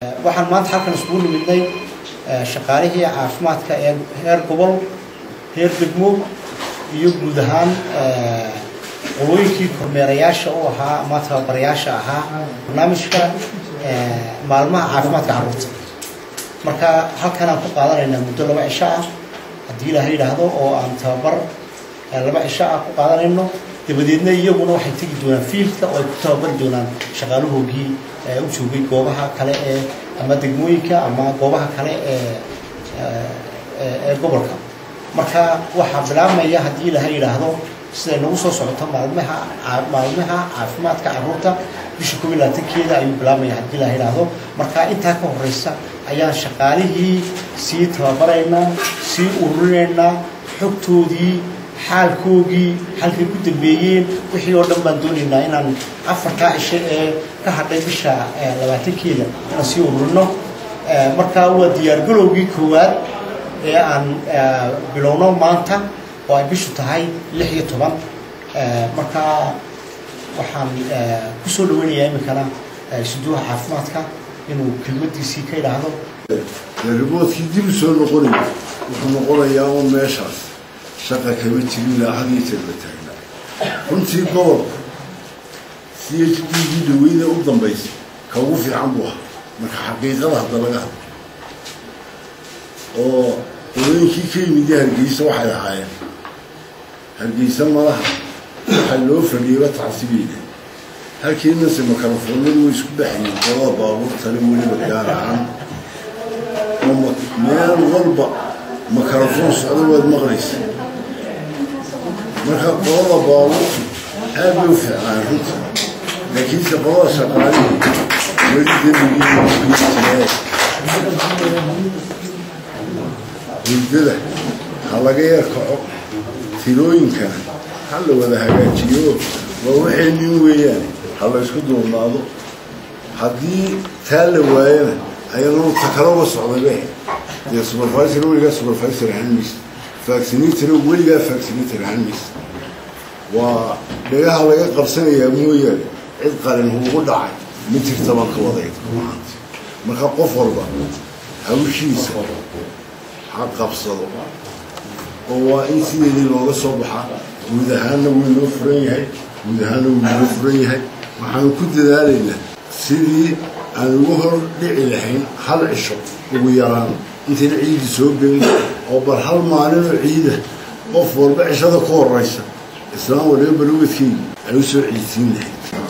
waxaan maanta halkan iskugu nimidnay shaqaalihii caafimaadka ee heer gobol heer degmo iyo guud ahaan qolooyinkii kormeerayaasha u ahaa ama tababarayaasha ahaa barnaamijka maalmaha caafimaadka carruurta marka halkan aan ku qaadanaynaa muddo laba cisho ah haddii ilaaha yidhaahdo oo aan tababar laba cisho ah ku qaadanayno dabadeedna iyaguna waxay tegi doonaan fiildka oo ay ku tababari doonaan shaqaalahoogii u joogay goobaha kale ee ama degmooyinka ama goobaha kale ee ee gobolka marka waxaa bilaabmaya haddii ilaha yidhaahdo siday nagu soo socoto maalmaha maalmaha caafimaadka carruurta bisha koob iyo labaatankeeda ayuu bilaabmaya haddii ilaha yidhaahdo marka intaa ka horeysa ayaan shaqaalihii sii tababaraynaa sii ururinaynaa xogtoodii xaalkoogii halkay ku dambeeyeen wixii oo dhan baan doonaynaa inaan afartaa cisho ee ka hadhay bisha labaatankeeda inaan sii ururino markaa waa diyaargalowgii koowaad ee aan bilowno maanta oo ay bishu tahay lix iyo toban markaa waxaan kusoo dhaweynayaa iminkana suduuha caafimaadka inuu kelmadiisii ka idhaahdo riboodkii dib u soo noqonaya wuxuu noqonayaa un meeshaas shaqa kama jirin ilaa had iyo jeer la taagnaa runtii gobolka c h d gii dhaweyda u dambaysa ka ugu fiican buu ahaa marka xaqiiqada hadda laga hadlo oo qolooyinkii ka yimidya hargeysa waxay ahaayeen hargeysa malaha waxaa loo fadhiyaba tacsibayna halkiinase makarafoonadu way isku baxayeen qolada baabuurtale weliba gaar ahaan oo meel walba makarafoon socda waad maqlaysa marka qolada baabuurtu aad bay u fiicnaan runta laakiinse qolada shaqaalihii weli dembigii hurdada ha laga yar kaco tirooyinkana ha la wada hagaajiyo waa waxay nin weeyaan ha la ysku duubnaado haddii taa la waayana ayadoo takalaba socdaybe dee supervisor weligaa supervisor ahaan maysa vaccinator weligaa vaccinator ahaan maysa waa dhagaha laga qabsanayaa mooyaane cid qalin huugu dhacay ma jirta baan ka wadayd maanta marka qof walba hawshiisa ha qabsado oo waa in sideedii looga soo baxaa guud ahaanna wuu inoo furan yahay guud ahaanna wuu inoo furan yahay waxaanu ku dadaalaynaa sidii aan ugu hor dhici lahayn hal cisho ugu yaraan intayna ciidi soo gelin oo bal hal maalinoo ciida qof walba cishada ku horeysa islaam waliba balowedkeygii ay u soo ciidsiin lahayd